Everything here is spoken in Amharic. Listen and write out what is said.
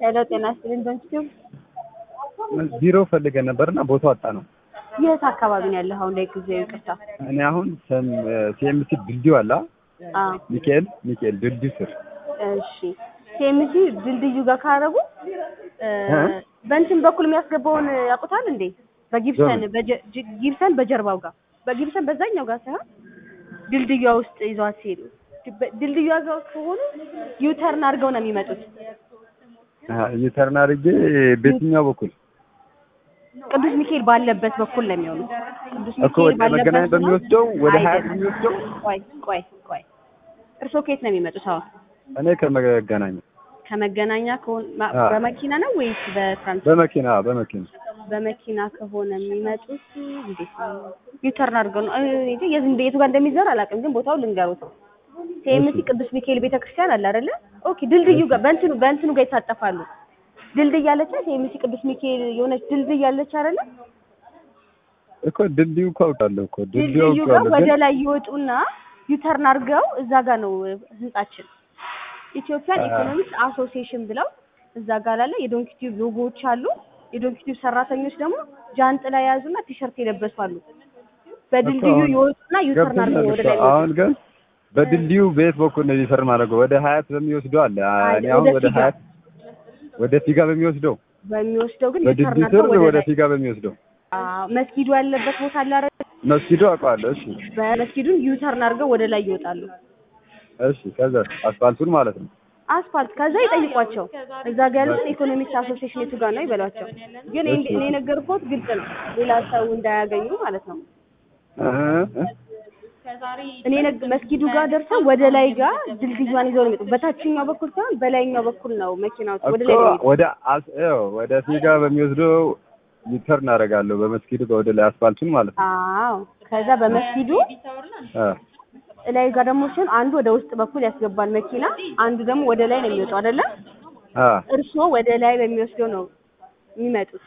ሄሎ ጤና ይስጥልኝ በንስቲው ቢሮ ፈልገን ነበርና ቦታው አጣ ነው። የት አካባቢ ነው ያለኸው? እንደ ጊዜው ይቅርታ። እኔ አሁን ሲኤምሲ ድልድዩ አላ አዎ ሚካኤል ሚካኤል ድልድዩ ስር እሺ። ሴምሲ ድልድዩ ጋር ካረጉ በእንትን በኩል የሚያስገባውን ያውቁታል እንዴ? በጊብሰን በጀ- ጅ- ጊብሰን በጀርባው ጋር በጊብሰን በዛኛው ጋር ሳይሆን ድልድዩዋ ውስጥ ይዟት ሲሄዱ ድ- ድልድዩዋ ጋር ከሆኑ ዩተርን አድርገው ነው የሚመጡት። ዩተርን አድርጌ በየትኛው በኩል ቅዱስ ሚካኤል ባለበት በኩል ነው የሚሆኑት። ቅዱስ እኮ ወደ መገናኛ ነው? በሚወስደው ወደ ሀያት አይደለም። የሚወስደው ቆይ ቆይ ቆይ እርስዎ ከየት ነው የሚመጡት? አሁን እኔ ከመገናኛ ከመገናኛ ከሆነ ማ- አዎ። በመኪና ነው ወይስ በትራንስፖርት? በመኪና በመኪና በመኪና ከሆነ የሚመጡት እንዴት ነው? ዩተርን አድርገው ነው። እኔ እንጃ የት እንደ- የቱ ጋር እንደሚዘር አላውቅም፣ ግን ቦታው ልንገሩት። ሴምሲ ቅዱስ ሚካኤል ቤተክርስቲያን አለ አይደለ? ኦኬ ድልድዩ ጋር በእንትኑ በእንትኑ ጋር ይታጠፋሉ። ድልድይ አለች ሴምሲ ቅዱስ ሚካኤል የሆነች ድልድይ አለች አይደለ? እኮ ድልድዩ እኮ አውቃለሁ እኮ ድልድዩ ድልድዩ ጋር አውቃለሁ ወደ ግን ላይ ይወጡና ዩተርን አድርገው እዛ ጋር ነው ህንጻችን ኢትዮጵያን አ- ኢኮኖሚክስ አሶሲዬሽን ብለው እዛ ጋር ላለ የዶንኪ ቲዩብ ሎጎዎች አሉ። የዶንኪ ቲዩብ ሰራተኞች ደግሞ ጃንጥላ የያዙና ቲሸርት የለበሱ አሉ። በድልድዩ አሁን ይወጡና ዩተርን አድርገው ወደ ላይ ገብቶኛል። አሁን ግን በድልድዩ በየት በኩል ነው ሪፈር ማድረገው? ወደ ሀያት በሚወስደው አለ። እኔ አሁን ወደ ወደ ፊጋ። ሀያት ወደ ፊጋ በሚወስደው በሚወስደው ግን ዩተርን በድልድዩ አድርገው ስር ወደ ወደ ላይ ፊጋ በሚወስደው አዎ፣ መስጊዱ ያለበት ቦታ አለ አይደል? መስጊዱ አውቀዋለሁ። እሺ በመስጊዱን ዩተርን አድርገው ወደ ላይ ይወጣሉ። እሺ ከዛ አስፋልቱን ማለት ነው። አስፋልት ከዛ ይጠይቋቸው እዛ ጋር ያሉት ኢኮኖሚክስ አሶሲዬሽን የቱ ጋር ነው ይበሏቸው። ግን እኔ እኔ የነገርኩት ግልጽ ነው፣ ሌላ ሰው እንዳያገኙ ማለት ነው። እ እ እኔ ነግ- መስጊዱ ጋር ደርሰው ወደ ላይ ጋር ድልድዩን ይዘው ነው የሚመጡት። በታችኛው በኩል ሳይሆን በላይኛው በኩል ነው መኪናዎች ወደ ላይ እኮ ነው የሚመጡት። ወደ አስ ይኸው ወደ ፊጋ በሚወስደው ዩተርን አደርጋለሁ በመስጊዱ ጋር ወደ ላይ አስፋልቱን ማለት ነው። አዎ ከዛ በመስጊዱ አ ላይ ጋር ደግሞ ሲሆን አንዱ ወደ ውስጥ በኩል ያስገባል መኪና፣ አንዱ ደግሞ ወደ ላይ ነው የሚወጣው አይደለ? አ እርስዎ ወደ ላይ በሚወስደው ነው የሚመጡት።